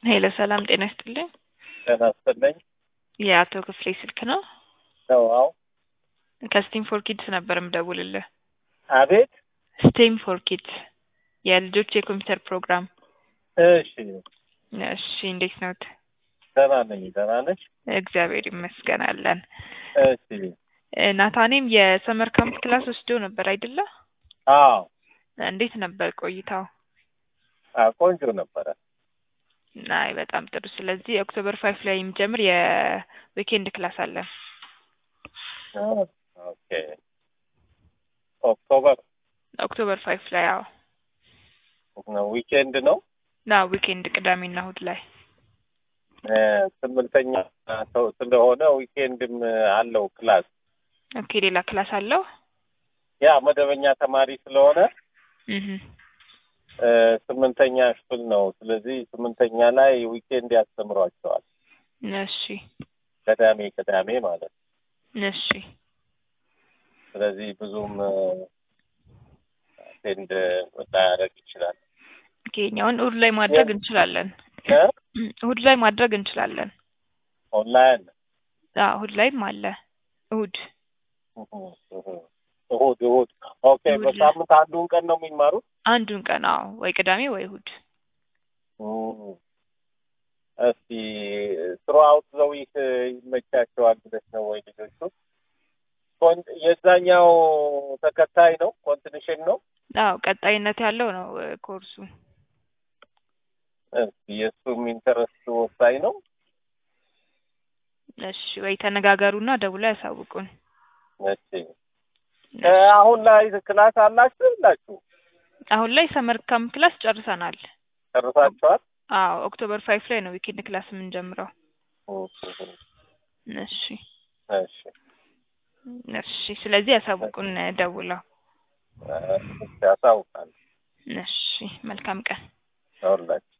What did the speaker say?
ሄሎ ሰላም ጤና ይስጥልኝ። ጤና ይስጥልኝ። የአቶ ክፍሌ ስልክ ነው? ነው? አዎ። ከስቲም ፎር ኪድስ ነበር የምደውልልህ። አቤት። ስቲም ፎር ኪድስ የልጆች የኮምፒውተር ፕሮግራም። እሺ፣ እሺ እንዴት ነዎት? ደህና ነኝ። ደህና ነሽ? እግዚአብሔር ይመስገን አለን። እሺ። እ፣ ናታኔም የሰመር ካምፕ ክላስ ወስዶ ነበር አይደለ? አዎ። እንዴት ነበር ቆይታው? አዎ፣ ቆንጆ ነበረ። አይ በጣም ጥሩ። ስለዚህ ኦክቶበር ፋይፍ ላይ የሚጀምር የዊኬንድ ክላስ አለን። ኦኬ። ኦክቶበር ኦክቶበር ፋይፍ ላይ አዎ፣ ዊኬንድ ነው። ና ዊኬንድ ቅዳሜና እሁድ ላይ እ፣ ስምንተኛ ሰው ስለሆነ ዊኬንድም አለው ክላስ። ኦኬ። ሌላ ክላስ አለው? ያ መደበኛ ተማሪ ስለሆነ እህ እ፣ ስምንተኛ ክፍል ነው። ስለዚህ ስምንተኛ ላይ ዊኬንድ ያስተምሯቸዋል። እሺ፣ ቅዳሜ ቅዳሜ ማለት ነው። እሺ፣ ስለዚህ ብዙም አቴንድ ላያደርግ ይችላል። ኦኬ። እኛውን እሁድ ላይ ማድረግ እንችላለን። እ? እሁድ ላይ ማድረግ እንችላለን። ኦንላይን አዎ እሁድ ላይም አለ። እሁድ እሁድ እሁድ ኦኬ። እሁድ በሳምንት አንዱን ቀን ነው የሚማሩት። አንዱን ቀን አዎ፣ ወይ ቅዳሜ ወይ እሁድ። እም። እስቲ ስሩ አውት ዘ ዊክ ይመቻቸዋል ብለሽ ነው ወይ ልጆቹ? ኮን- የዛኛው ተከታይ ነው ኮንቲኒሽን ነው። አዎ ቀጣይነት ያለው ነው እ፣ ኮርሱ። እስቲ የእሱም ኢንተረስት ወሳኝ ነው። እሺ ወይ ተነጋገሩና ደውላ ያሳውቁን። እሺ እ፣ አሁን ላይ ክላስ አላችሁ የላችሁ? አሁን ላይ ሰመር ካምፕ ክላስ ጨርሰናል። ጨርሳችኋል? አዎ ኦክቶበር ፋይፍ ላይ ነው ዊኬንድ ክላስ የምንጀምረው። እሺ እሺ እሺ። ስለዚህ ያሳውቁን ደውለው። እ፣ ያሳውቃል እሺ መልካም ቀን። ሁላችሁ